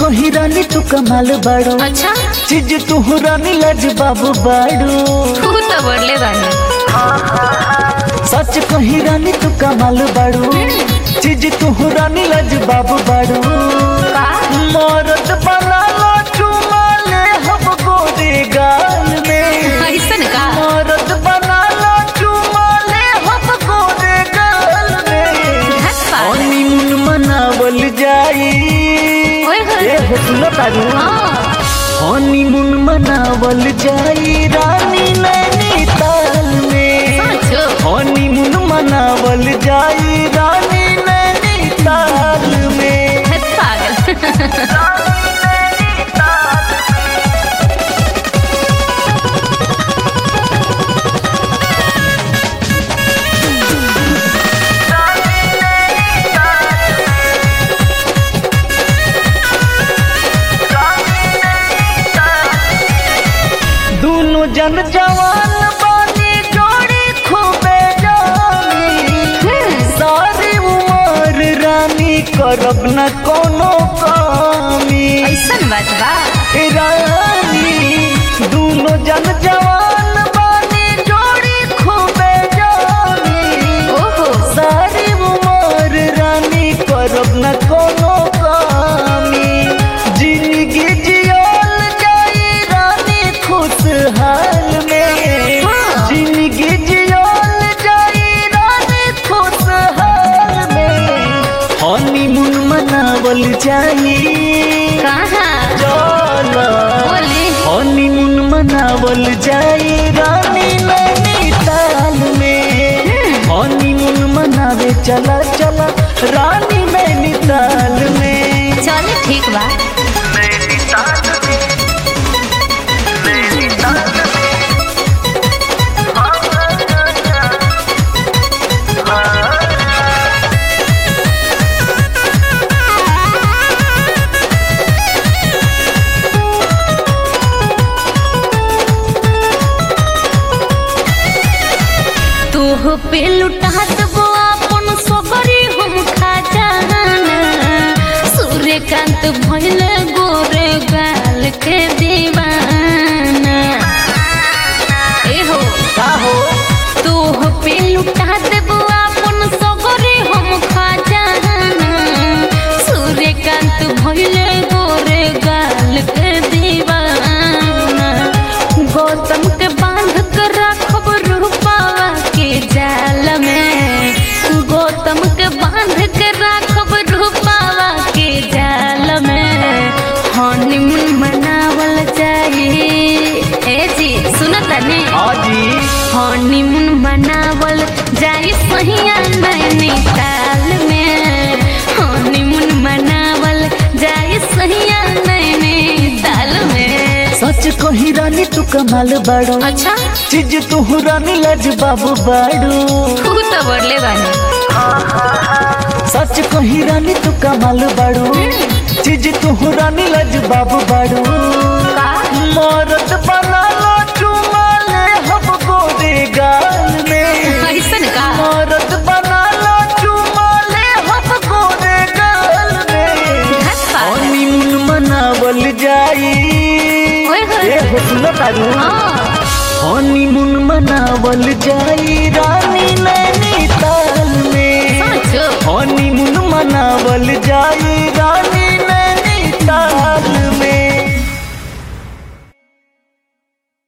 कही रानी तू कमाल बाड़ू अच्छा चीज तू रानी लज बाबू बाड़ू तू तो बोले बानी सच कही रानी तू कमाल बाड़ू चीज तू रानी लज बाबू बाड़ू का मरद बना लो चुमा ले हम गोरे गाल में ऐसन का मरद बना लो चुमा ले हम गोरे गाल में धत पागल। हनीमून मनावल जाई ओए होए। ए हो सुनो तारू हाँ, हनीमून मनावल जाई रानी नैनीताल में सोचो हनीमून मनावल जाई रानी नैनीताल में धत पागल दोनों जन जवान बानी जोड़ी खूबे जानी सारी उमर रानी करब न कोनो कामी ऐसन बात बा ए रानी दोनों जन जवान बानी जोड़ी खूबे जानी ओहो सारी उमर रानी करब न कोनो कामी जिंदगी जियल जाई रानी खुशहाल में हाँ। जिंदगी जियल जाई रानी खुशहाल में हनीमून मनावल जाई कहाँ चलो बोली हनीमून मनावल जाई रानी नैनीताल में हनीमून मनावे चला चला रानी नैनीताल में चल ठीक बा तू पे लुटात बो अपन सबरी हम खा जाना सूर्यकांत भइल गोरे गाल के दीवाना ए हो का हो तू पे लुटात बो अपन सबरी हम खा जाना सूर्यकांत भइल गोरे गाल के दीवाना गौतम के बांध कर रखब रूपावा के जाल में गौतम के बांध के रखब रूपावा के जाल में हनीमून मनावल जाई ए जी सुनत ने हाजी हनीमून मनावल जाई सहिया नैनीताल में हनीमून मनावल जाई सहिया नैनीताल में सच कही रानी तू कमाल बाड़ू अच्छा चीज तू रानी लज बाबू बाड़ू तू तो बोले बानी सच कही रानी तू कमाल बाड़ू चीज तू रानी लज बाबू बाड़ू का मरद बना लो चुमा ले हम गोरे गाल में ऐसन का मरद बना लो चुमा ले हम गोरे गाल में धत पागल। हनीमून मनावल जाई ओए होए। ए हो सुनो तारू हाँ, हनीमून मनावल जाई रानी नैनीताल में सोचो हनीमून मनावल जाई